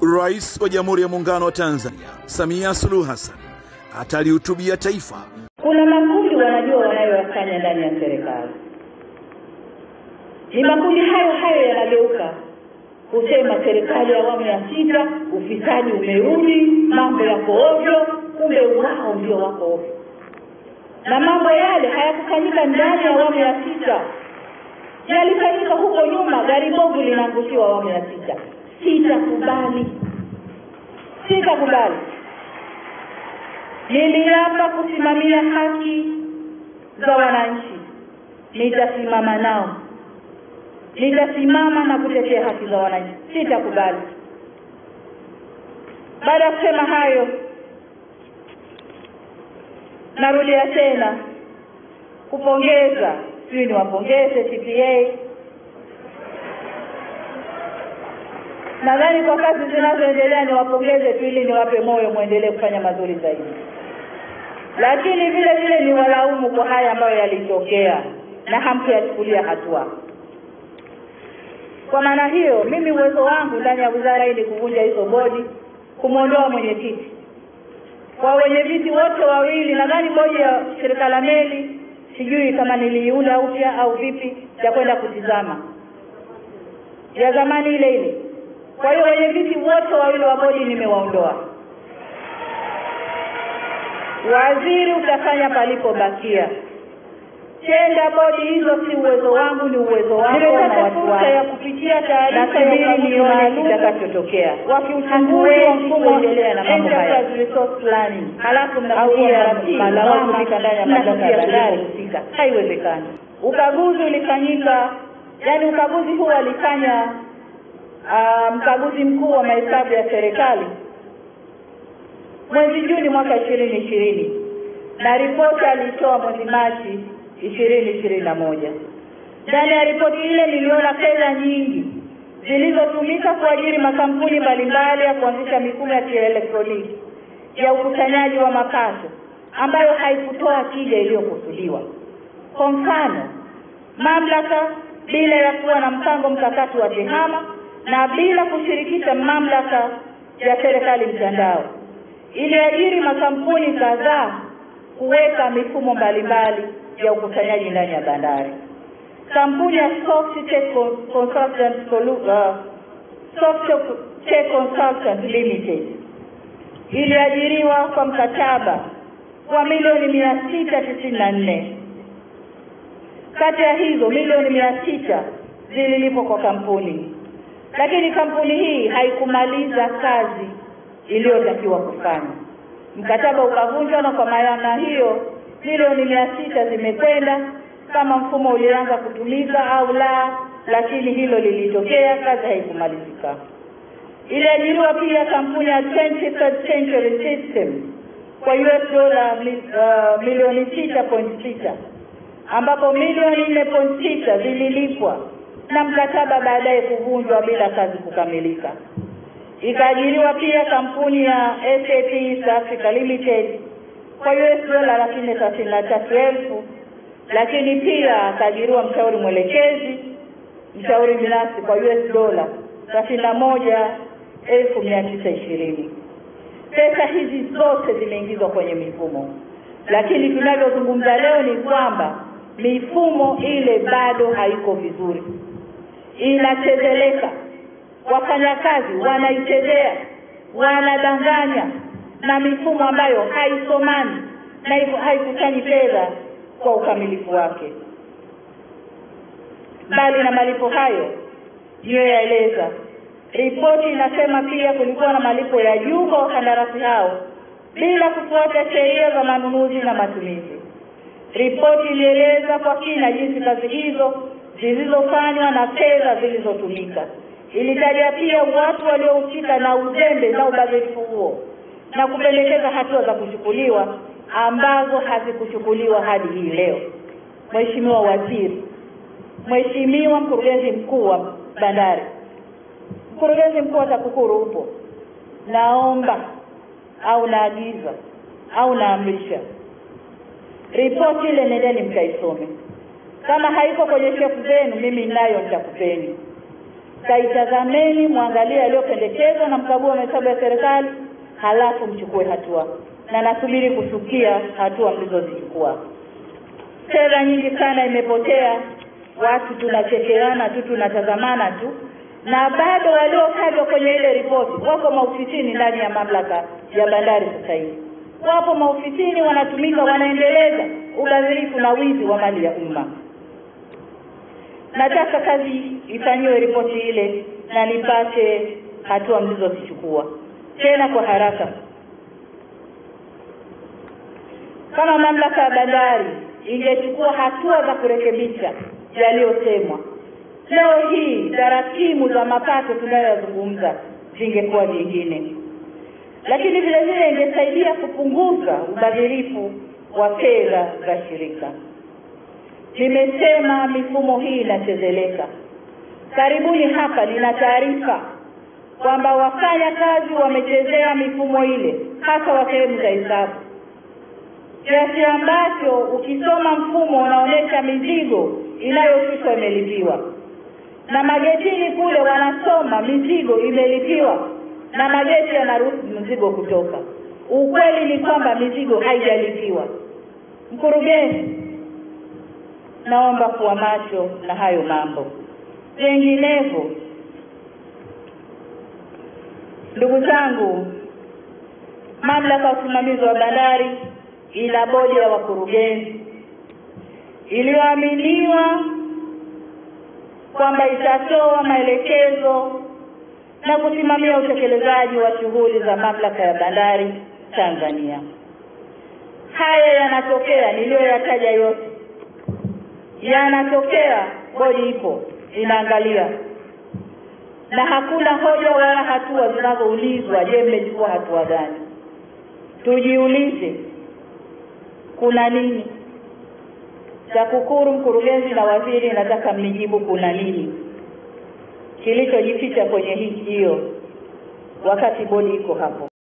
Rais wa Jamhuri ya Muungano wa Tanzania Samia Suluhu Hassan atalihutubia taifa. Kuna makundi wanajua wanayoyafanya ndani ya serikali, ni makundi hayo hayo yanageuka kusema serikali ya awamu ya sita, ufisadi umerudi, mambo yako ovyo. Kumbe wao ndio wako ovyo, na mambo yale hayakufanyika ndani ya awamu ya sita, yalifanyika huko nyuma. Gari bovu linaangushiwa awamu ya sita. Sitakubali, sitakubali. Niliapa kusimamia haki za wananchi, nitasimama nao, nitasimama na kutetea haki za wananchi, sitakubali. Baada ya kusema hayo, narudia tena kupongeza, sijui niwapongeze TPA. Nadhani kwa kazi zinazoendelea niwapongeze tu ili niwape moyo mwendelee kufanya mazuri zaidi, lakini vile vile ni walaumu kwa haya ambayo yalitokea na hamkuyachukulia hatua. Kwa maana hiyo, mimi uwezo wangu ndani ya wizara hii ni kuvunja hizo bodi, kumwondoa mwenyekiti kwa wenye viti wote wawili. Nadhani bodi ya shirika la meli, sijui kama niliiunda upya au vipi, ya kwenda kutizama ya zamani ile ile. Kwa hiyo wenye viti wote wawili wa bodi nimewaondoa. Waziri utafanya palipobakia. Tenda bodi hizo si uwezo wangu, ni uwezo wako na watu wako. ya kupitia taarifa nasubiri nione kitakachotokea. Wakiuchunguzi wa mfumo endelea na mambo haya resource planning, halafu mnakuja malawama ndani ya mamlaka ya bandari husika. Haiwezekani. Ukaguzi ulifanyika, yani ukaguzi huu alifanya uh, mkaguzi mkuu wa mahesabu ya serikali mwezi Juni mwaka ishirini ishirini na ripoti alitoa mwezi Machi ishirini ishirini na moja. Ndani ya ripoti ile niliona fedha nyingi zilizotumika kuajiri makampuni mbalimbali ya kuanzisha mifumo ya kielektroniki ya ukusanyaji wa mapato ambayo haikutoa tija iliyokusudiwa. Kwa mfano, mamlaka bila ya kuwa na mpango mkakati wa tehama na bila kushirikisha mamlaka ya serikali mtandao, iliajiri makampuni kadhaa kuweka mifumo mbalimbali ya ukusanyaji ndani ya bandari. Kampuni ya Softech Consultant uh, Softech Consultant Limited iliajiriwa kwa mkataba wa milioni mia sita tisini na nne. Kati ya hizo milioni mia sita zililipwa kwa kampuni, lakini kampuni hii haikumaliza kazi iliyotakiwa kufanya. Mkataba ukavunjwa, na kwa maana hiyo milioni mia sita zimekwenda kama mfumo ulianza kutumika au la, lakini hilo lilitokea, kazi haikumalizika. Iliajiriwa pia kampuni ya 23rd Century System kwa US dola uh, milioni sita point sita ambapo milioni nne point sita zililipwa na mkataba baadaye kuvunjwa bila kazi kukamilika. Ikaajiriwa pia kampuni ya SAP East Africa Limited kwa US dola laki nne thelathini na tatu elfu lakini pia akaajiriwa mshauri mwelekezi, mshauri binafsi kwa US dola thelathini na moja elfu mia tisa ishirini. Pesa hizi zote zimeingizwa kwenye mifumo, lakini tunavyozungumza leo ni kwamba mifumo ile bado haiko vizuri, inachezeleka. Wafanyakazi wanaichezea, wanadanganya na mifumo ambayo haisomani na hivyo haikusanyi fedha kwa ukamilifu wake. Mbali na malipo hayo niliyoyaeleza, ripoti inasema pia kulikuwa na malipo ya juu kwa wakandarasi hao bila kufuata sheria za manunuzi na matumizi. Ripoti ilieleza kwa kina jinsi kazi hizo zilizofanywa na fedha zilizotumika. Ilitaja pia watu waliohusika na uzembe na ubadhirifu huo na kupendekeza hatua za kuchukuliwa ambazo hazikuchukuliwa hadi hii leo. Mheshimiwa Waziri, Mheshimiwa Mkurugenzi Mkuu wa Bandari, Mkurugenzi Mkuu wa TAKUKURU upo, naomba au naagiza au naamrisha ripoti ile, nendeni mkaisome. Kama haiko kwenye shefu zenu, mimi nayo nitakupeni. kaitazameni, mwangalie yaliyopendekezwa na mkagua mahesabu ya serikali, halafu mchukue hatua, na nasubiri kusikia hatua mlizozichukua. Fedha nyingi sana imepotea, watu tunachekeana tu, tunatazamana tu, na bado waliotajwa kwenye ile ripoti wako maofisini ndani ya mamlaka ya bandari sasa hivi, wapo maofisini wanatumika, wanaendeleza ubadhirifu na wizi wa mali ya umma. Nataka kazi ifanyiwe ripoti ile na nipate hatua mlizozichukua tena kwa haraka. Kama mamlaka ya bandari ingechukua hatua za kurekebisha yaliyosemwa, leo hii tarakimu za mapato tunayoyazungumza zingekuwa nyingine, lakini vile vile ingesaidia kupunguza ubadhirifu wa fedha za shirika. Nimesema mifumo hii inachezeleka. Karibuni hapa nina taarifa kwamba wafanya kazi wamechezea mifumo ile, hasa wa sehemu za hesabu, kiasi ambacho ukisoma mfumo unaonyesha mizigo inayoshushwa imelipiwa, na magetini kule wanasoma mizigo imelipiwa, na mageti yanaruhusu mzigo kutoka. Ukweli ni kwamba mizigo haijalipiwa. Mkurugenzi, naomba kuwa macho na hayo mambo. Vinginevyo, ndugu zangu, mamlaka ya usimamizi wa bandari ina bodi ya wakurugenzi iliyoaminiwa kwamba itatoa maelekezo na kusimamia utekelezaji wa shughuli za mamlaka ya bandari Tanzania. Haya yanatokea niliyoyataja yote yanatokea, bodi ipo inaangalia, na hakuna hoja wala hatua zinazoulizwa. Je, mmechukua hatua gani? Tujiulize, kuna nini? TAKUKURU, mkurugenzi na waziri, nataka mnijibu kuna nini kilichojificha kwenye hii hiyo, wakati bodi iko hapo.